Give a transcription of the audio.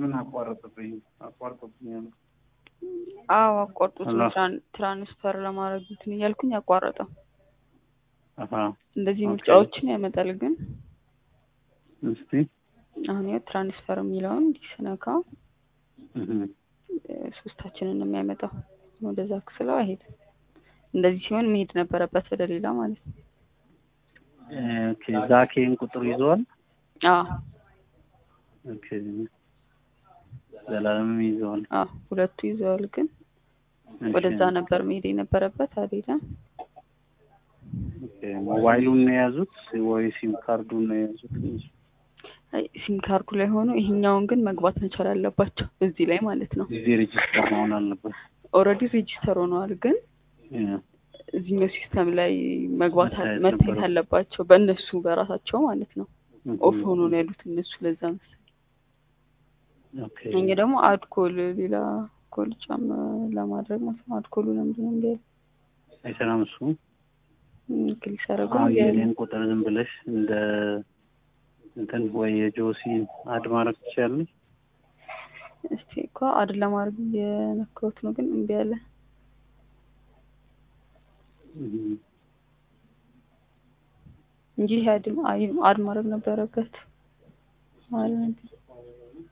ለምን አቋረጥብኝ አቋርጦብኛል? አዎ አቋርጦት ነው አላ- ትራን- ትራንስፈር ለማድረግ እንትን እያልኩኝ አቋረጠው። አሀ እንደዚህ ኦኬ። ምርጫዎችን ያመጣል ግን እስቲ አሁን ያው ትራንስፈር የሚለውን እንዲስነካ እህ፣ ሶስታችንን ነው የሚያመጣው። ወደዛ ክስለው አይሄድም። እንደዚህ ሲሆን መሄድ ነበረበት ወደ ሌላ ማለት ነው። ኦኬ ዛኬን ቁጥር ይዘዋል። አዎ ኦኬ ዘላለምም ይዘዋል። አዎ ሁለቱ ይዘዋል፣ ግን እሺ። ወደዛ ነበር መሄድ የነበረበት አልሄደም። ኦኬ ሞባይሉን ነው የያዙት ወይ ሲም ካርዱን ነው የያዙት? አይ ሲም ካርዱ ላይ ሆኖ ይሄኛውን ግን መግባት መቻል አለባቸው እዚህ ላይ ማለት ነው። ጊዜ ሬጅስተር መሆን አለበት። ኦልሬዲ ሬጂስተር ሆነዋል፣ ግን ያ፣ እዚህኛው ሲስተም ላይ መግባት አለ- መታየት መታየት ነበረው። አለባቸው በእነሱ በራሳቸው ማለት ነው። እህ፣ ኦፍ ሆኖ ነው ያሉት እነሱ ለዛ መሰለኝ። ኦኬ እኛ ደግሞ አድኮል ሌላ ኮል ጫም ለማድረግ ማለት ነው። አድኮሉ ለምንድን ነው እንዲ አይሰራም እሱ። ክሊክ ያደረገው አሁን የኔን ቁጥር ዝም ብለሽ እንደ እንትን ወይ የጆሲ አድ ማድረግ ትችያለሽ። እስቲ እኮ አድ ለማድረግ እየነካሁት ነው፣ ግን እምቢ አለ። እህ፣ እንጂ ይሄ አድ አይ- አድ ማድረግ ነበረበት ማለት ነው።